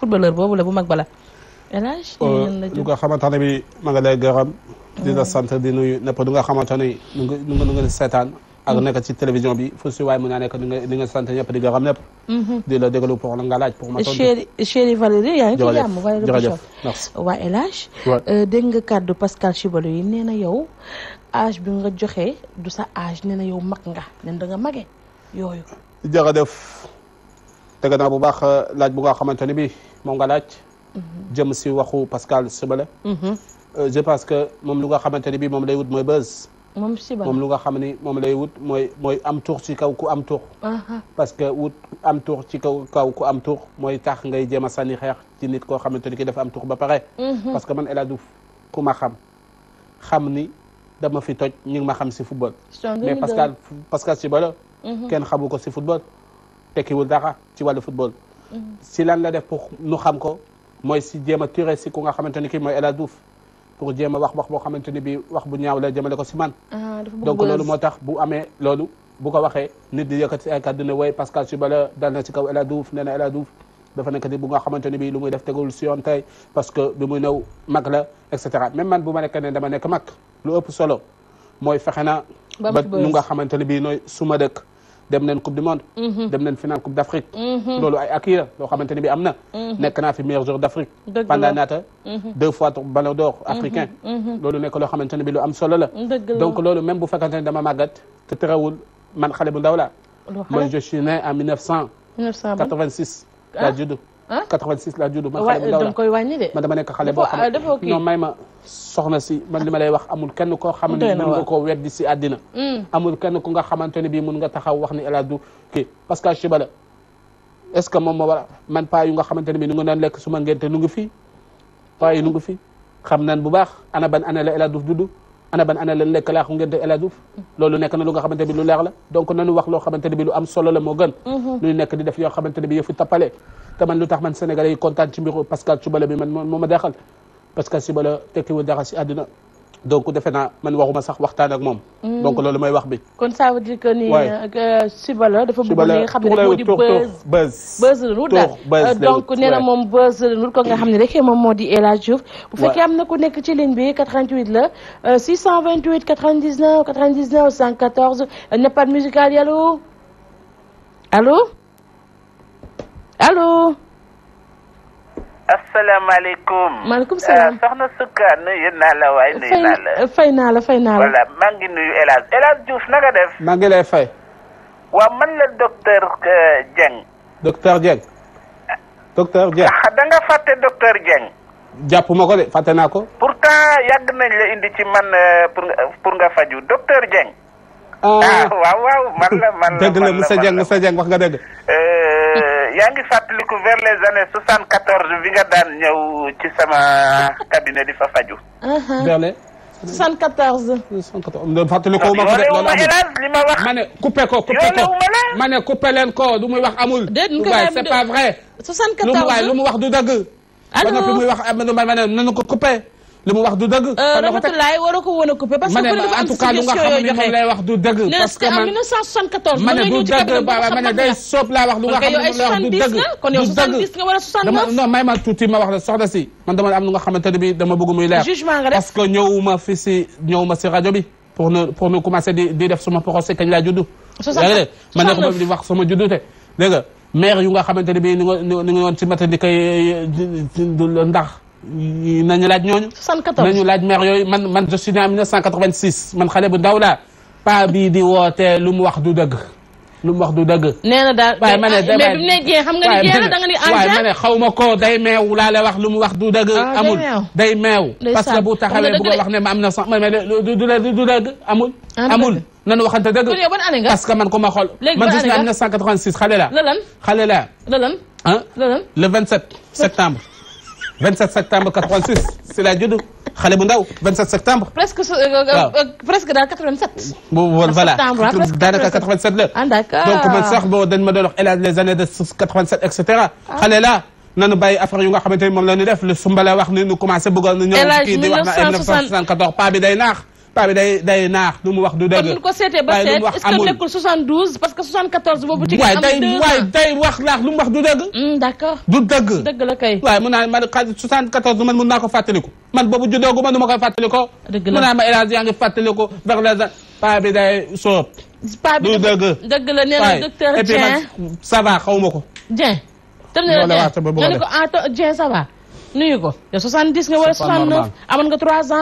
footballeur boobu la bu mag bala El Hadj lu nga xamante ne bi ma nga lay gërëm di la sant di nuyu nepp du nga xamante ne nu nga nu nga nu nga seetaan ak nekk ci télévision bi fu si waay mun naa nekk di nga di nga sant ñëpp di gërëm ñëpp di la déglu pour la nga laaj pour ma tontu chéri chéri Valérie yaa ngi ci jërëjëf jàmm Valérie jërëjëf Bouchon merci waa El Hadj Ouais. dégg nga kàddu Pascal Chibalo yi nee na yow âge bi nga joxe du sa âge nee na yow mag nga nen da nga mage yooyu jërëjëf dégg naa bu baax laaj bu nga xamante ne bi moom nga laaj jëm si waxu Pascal Sibale je pense que moom lu nga xamante ne bi moom lay wut mooy buzz moom Chibalo moom lu nga xam ni moom lay wut mooy mooy am tur ci kaw ku am tur aha parce que wut am tur ci kaw kaw ku am tur mooy tax ngay jéem a sànni xeex ci nit koo xamante ni ki dafa am tur ba pare parce que man El Hadj Diouf ku ma xam xam ni dama fi toj ñu ngi ma xam si football mais Pascal Pascal Chibalo kenn xamu ko si football tekkiwul dara ci wàllu football si lan la def pour nu xam ko mooy si jéem a tiré si ku nga xamante ni kii mooy El Hadj Diouf pour jéem a wax wax boo xamante ni bi wax bu ñaaw la jëmale ko si man ah dafa bëgg donc buzz. loolu moo tax bu amee loolu bu ko waxee nit di yëkkati ay kàddu ne way Pascal Chibala dal na ci kaw El Hadj Diouf nee na El Hadj Diouf dafa nekk di bu nga xamante ni bii lu muy def tegul si yoon tey parce que bi muy ñëw mag la et cetera même man bu ma nekk ne dama nekk mag lu ëpp solo mooy fexe na Ba ba mu buzz. nu nga xamante ni bii nooy suma dëkk dem nañ coupe du monde dem nañ finale coupe d' Afrique loolu ay acquis la loo xamante ni bii am na nekk naa fi meilleur joueur d' Afrique Dëgg pendant la. naata deux fois ballon d'or africain loolu nekk loo xamante ni bii lu am solo la dëgg la donc loolu même bu fekkante ne dama màggat te terewul man xale bu ndaw la Loo man xale je suis né en 1986 1900 laa Ah. judd ah 86 laa judd man wa xale bu ndaw da la nga koy wàññi de man dama nekk xale boo Dafa- xam dafa kii. non may ma soxna si man li ma lay wax amul kenn koo xam ne Doy na mën nga waar. koo weddi si àddina amul kenn ku nga xamante ne bii mun nga taxaw wax ni El Hadj Diouf kii parce que Chibala est ce que moom moo war a man paa yu nga xamante ne bii nu nga doon lekk suma ngente nu ngi fi paa yi nu ngi fi xam nan bu baax ana ban année la El Hadj Diouf dudd ana ban année la lekk laa ko ngente El Hadj Diouf loolu nekk na lu nga xamante bi lu leer la donc nanu wax loo xamante ne bi lu am solo la moo gën nuy nekk di def yoo xamante ne bi yëfu tappale te man lu tax man sénégalais yi kontaan ci mbiru Pascal Chibala bi man moo moo ma deexal Pascal Chibala tekkiwul dara si àdduna donc defe naa man waxuma sax waxtaan ak moom donc loolu mooy wax bi kon ça veut dire que ni Ouais. euh, Chibala dafa bëgg li Chibala nga xam ne tur rek lay moo wut di tur buzz tur buzz buzz la wut daal Tur, buzz Euh, lay donc wut, nee na ouais. moom buzz la wut ko nga xam ne rek moom moo di El Hadj Diouf bu fekkee am na ku nekk ci ligne bi 88 la euh, 628 99 99 114 euh, Nepad musical yi allo allo allo asalaamaaleykum. maaleykum salaam. ah soxna Sukka nuyu naa la waaye nuyu fay naa la. fay naa la fay naa la voilà maa ngi nuyu El Hadj El Hadj Diouf na nga def. maa ngi lay fay waaw man la docteur euh, Dieng. docteur Dieng docteur Dieng ah da nga fàtte docteur Dieng. jàpp ma ko de fàtte naa ko pourtant yàgg nañ la indi ci man euh, pour nga pour nga faju docteur Dieng. ah ah waaw waaw man la man la dëgg la man monsieur man Dieng la. monsieur Dieng wax nga dëgg Euh, yaa ngi fàttaliku vers les années soixante quatorze bi nga daan ñëw ci sama cabinet di fa faju. vers les 74 114 fàttali ko ma ko de yow loolu ma amul El Hadj li ma wax. ma ne coupé ko coupé ko Yoolewuma la. ma ne coupé leen ko lu muy wax amul Déet, ñu koy waaye bàyyi c'est mu pas de- vrai lu mu waay lu 74 mu wax du dëgg Allô? ba noppi muy wax am na ma ne nanu ko coupé lu mu wax du dëgg Euh, fan la ko teg Ramatulaay waroo ko woon a coupé parce que ma ne ku ne dafa en am tout cas lu nga suggestion xam yoo ne moom joxe lay wax du dëgg nee parce que c'était en man 1974 ma ba ne nga du ñëw ci dëgg cabinet ba ma ne day soob laa wax lu nga xam yow ne ay moom lay wax du 70 dëgg la kon yow du dëgg 70 nga wala dama 69 non may ma tuuti ma wax la soxna si man dama am lu nga xamante ne bi dama bëgg muy leer Jugement nga def. parce que ñëwuma fi si ñëwuma si rajo bi pour nu pour nu commencer di di def suma procès kañ laa juddu 69 yaa ngi dégg ma ne ko 69. di wax sama juddu te dégg nga maire yu nga xamante ne bi ni nga ni nga woon ci matin di koy ndax nañu laaj ñooñu 74 nañu laaj maire yooyu man man je suis né en 1986 man xale bu ndaw laa pa bii di woote lu mu wax du dëgg lu mu wax du dëgg nee na daal waaye ma ne mais bi mu ne jee xam nga ni jee la da nga ni waaye ma engin ne xaw ma ko day meew laa lay wax lu mu wax du dëgg Ah, day amul meew. day meew Ndeysaan. parce que bu Wax nga taxawee dëgg bu de. wax ne ma am na sax ma mais du du du du dëgg amul Ah, du amul dëgg. nanu waxante dëgg kon yow ban année nga parce que man ko ma xool Léegi man ban gis naa année nga 1986 xale la la lan xale la la lan ah la lan le 27 septembre 27 septembre 86 si la judd xale bu ndaw 27 septembre presque su- euh, euh, Waaw. euh, presque daal 87 bu voilà septembre, ah, presque daanaka 87 la ah d'accord donc man sax boo dañ ma doon wax hélas les années de 87 et cetera xale la nanu bàyyi affaire yu nga xamante ni moom la ñu def le sumbala wax ni nu commencé bëggoon na ñëw El Hadj kii di wax na 1960 1974 pas bi day naax paa bi day day naax lu mu wax du kon dëgg bu ñu ko seetee ba waaye lu seet mu wax est-ce que amul nekkul 72 parce que 74 boobu ci waaye am day deux waaye ans. day wax laax lu mu wax du dëgg Hmm, d'accord du dëgg dëgg la kay. waaye mun naa man xaalis 74 man mun naa ko fàttaliku man boobu juddoogu ma nu ma koy fàttaliko Dëgg la. mun naa ma élage yaa ngi fàttaliku vers les paa bi day soob paa bi du dafa- dëgg. dëgg la nee na waaye docteur et puis Dieng man ça va xaw ma ko Dieng. tam ne la Loolu Dieng waat ba bëgg a nga ne ko ah to- Dieng ça va nuyu ko yow 70 nga wala C'est pas 69 normal. amoon nga 3 ans